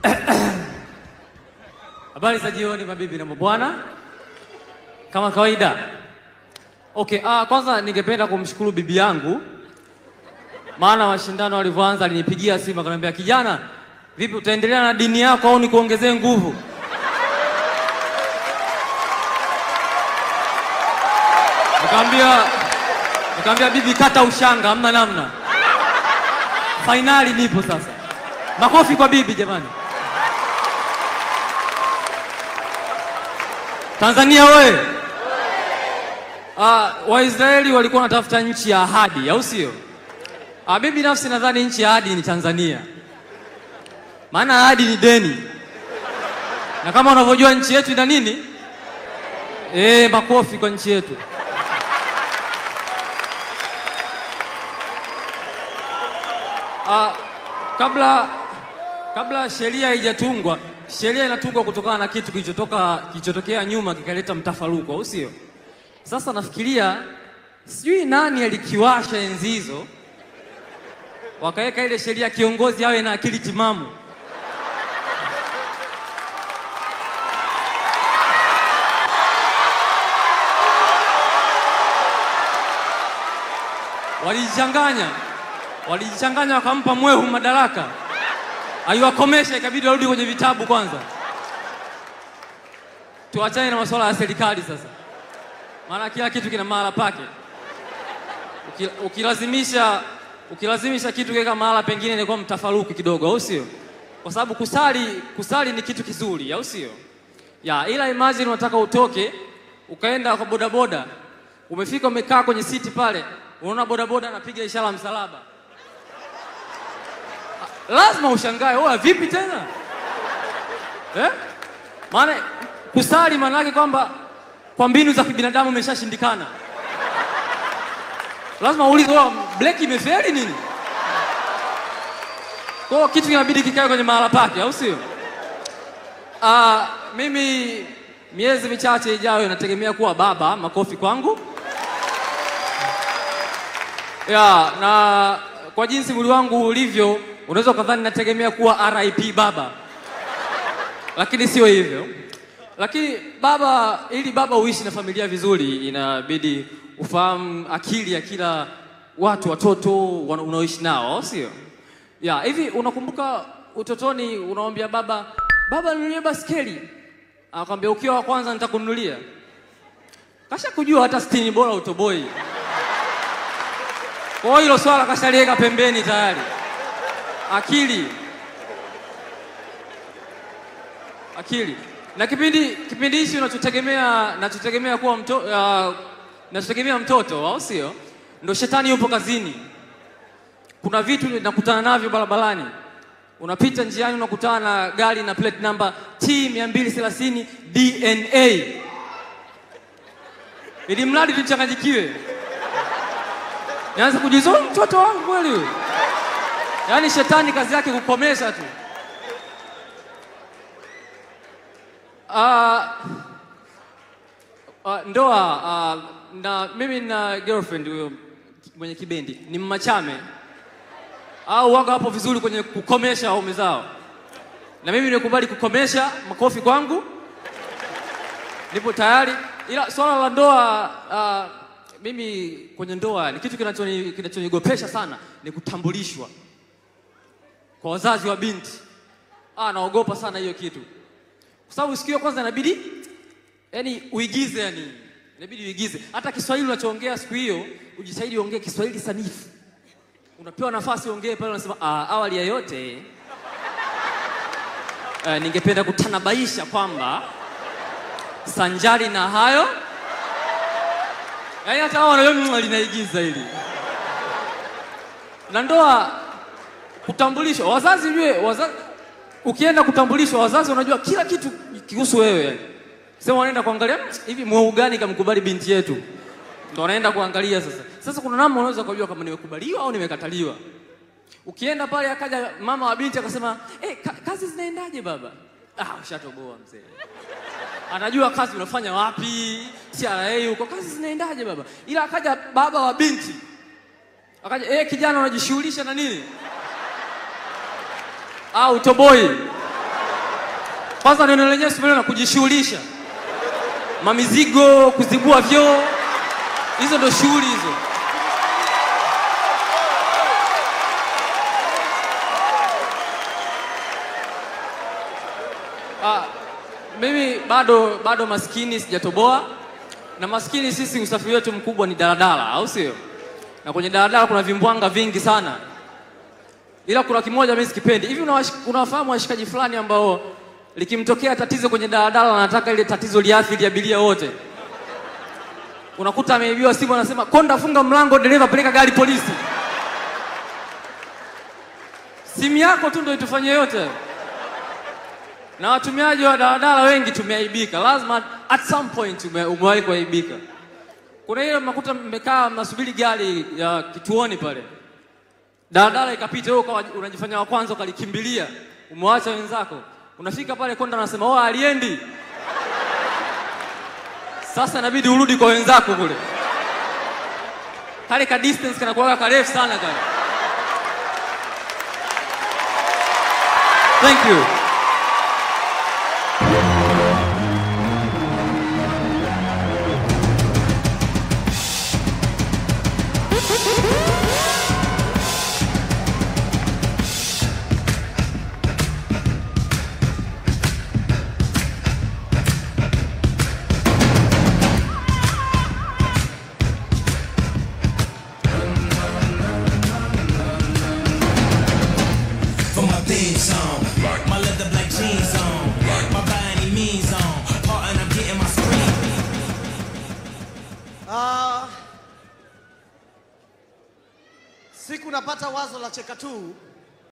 Habari za jioni mabibi na mabwana, kama kawaida. Okay, ah, kwanza ningependa kumshukuru bibi yangu, maana mashindano walivyoanza alinipigia simu akaniambia, kijana, vipi utaendelea na dini yako au nikuongezee nguvu? Nikamwambia nikamwambia bibi, kata ushanga, hamna namna, fainali nipo sasa. Makofi kwa bibi jamani. Tanzania wewe. Ah, Waisraeli walikuwa wanatafuta nchi ya ahadi, au sio? Ah, mimi binafsi nadhani nchi ya ahadi ni Tanzania, maana ahadi ni deni, na kama unavyojua nchi yetu ina nini? Eh, makofi kwa nchi yetu. Ah, kabla kabla sheria haijatungwa, sheria inatungwa kutokana na kitu kilichotoka kilichotokea nyuma kikaleta mtafaruko, au sio? Sasa nafikiria sijui nani alikiwasha enzi hizo, wakaweka ile sheria kiongozi awe na akili timamu. Walijichanganya, walijichanganya wakampa mwehu madaraka, aiwakomesha, ikabidi warudi kwenye vitabu kwanza. Tuachane na masuala ya serikali sasa, maana kila kitu kina mahala pake. Uki- Ukilazimisha ukilazimisha kitu kiweka mahala pengine inakuwa mtafaruku kidogo, au sio? Kwa sababu kusali kusali ni kitu kizuri, au sio? Ya, ila imagine unataka utoke ukaenda kwa bodaboda, umefika umekaa kwenye siti pale, unaona bodaboda anapiga ishara ya msalaba, lazima ushangae, oa vipi tena eh? Maana kusali maana yake kwamba kwa mbinu za kibinadamu imeshashindikana. Lazima uulize, oa breki imefeli nini? Kwa hiyo kitu kinabidi kikae kwenye mahala pake, au sio? Ah, mimi miezi michache ijayo nategemea kuwa baba. Makofi kwangu. Ya, na kwa jinsi mwili wangu ulivyo, unaweza ukadhani nategemea kuwa RIP baba, lakini sio hivyo. Lakini baba, ili baba uishi na familia vizuri, inabidi ufahamu akili ya kila watu watoto wana- unaoishi nao, au sio? Ya, hivi unakumbuka utotoni unamwambia baba, baba ninunulie baskeli, anakwambia ukiwa wa kwanza nitakununulia. Kasha kujua hata sitini bora utoboi. Kwa hiyo hilo swala kashaliweka pembeni tayari. Akili, akili na kipindi kipindi hichi unachotegemea nachotegemea kuwa mto, uh, nachotegemea mtoto au sio? Ndo shetani yupo kazini. Kuna vitu nakutana navyo barabarani, unapita njiani unakutana na gari na plate number T 230 DNA, ili mradi tuchanganyikiwe Nianza kujiuliza "Huyu mtoto wangu kweli huyu? Yaani shetani kazi yake kukomesha tu. Ah, ah, ndoa ah, na mimi na girlfriend huyo mwenye kibendi ni mmachame au waga hapo vizuri kwenye kukomesha waume zao, na mimi nimekubali kukomesha. Makofi kwangu, nipo tayari, ila swala la ndoa ah, mimi kwenye ndoa ni kitu kinachoni- kinachonigopesha sana ni kutambulishwa kwa wazazi wa binti. Ah, naogopa sana hiyo kitu, kwa sababu siku hiyo kwanza inabidi yani uigize, yani inabidi uigize. Hata Kiswahili unachoongea siku hiyo ujitahidi uongee Kiswahili sanifu. Unapewa nafasi uongee pale, unasema ah, awali ya yote eh, ningependa kutanabaisha kwamba sanjari na hayo Yaani hata hao wanajua linaigiza hili. Na ndoa kutambulishwa, wazazi ujue, wazazi ukienda kutambulishwa, wazazi wanajua kila kitu kihusu wewe yani. Sema wanaenda kuangalia "Mm, hivi mweu gani kamkubali binti yetu, ndo wanaenda kuangalia sasa. Sasa kuna namna unaweza kujua kama nimekubaliwa au nimekataliwa. Ukienda pale akaja mama wa binti akasema, eh, ka kazi zinaendaje baba? Ah, ushatoboa mzee anajua kazi unafanya wapi, CRA huko, kazi zinaendaje baba. Ila akaja baba wa binti akaja, eh, kijana unajishughulisha na nini? Au toboi Kwanza neno lenyewe simenena kujishughulisha, mamizigo, kuzibua vyoo, hizo ndo shughuli hizo. Ah, mimi bado bado maskini sijatoboa, na maskini sisi usafiri wetu mkubwa ni daladala, au sio? Na kwenye daladala kuna vimbwanga vingi sana, ila kuna kimoja mimi sikipendi. Hivi unawash- unawafahamu washikaji fulani ambao likimtokea tatizo kwenye daladala wanataka ile tatizo liathiri abiria wote? Unakuta ameibiwa simu, anasema konda, funga mlango, dereva peleka gari polisi. Simu yako tu ndio itufanye yote na watumiaji wa daladala wengi tumeaibika, lazima at some point ume, umewahi kuaibika. Kuna ile mnakuta mmekaa mnasubiri gari ya kituoni pale, daladala ikapita, wewe ukawa unajifanya wa kwanza ukalikimbilia, umewacha wenzako, unafika pale konda, anasema oh, aliendi. Sasa inabidi urudi kwa wenzako kule, kale ka distance kanakuwaga karefu sana kale. Thank you. for my theme song. My leather black jeans on. My body means on. Oh, and I'm getting my screen. Ah, siku napata wazo la cheka tu